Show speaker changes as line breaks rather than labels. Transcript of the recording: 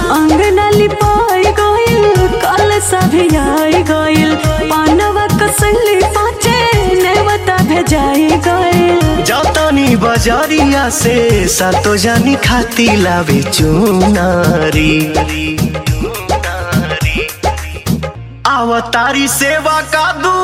अंगना लिपाई गइल कल सभी आई गइल पानवा कसली पाचे नेवता भेजाई गइल
जतनी बजरिया से सातो जानी खाती लावे चुनारी अवतारी सेवा का दू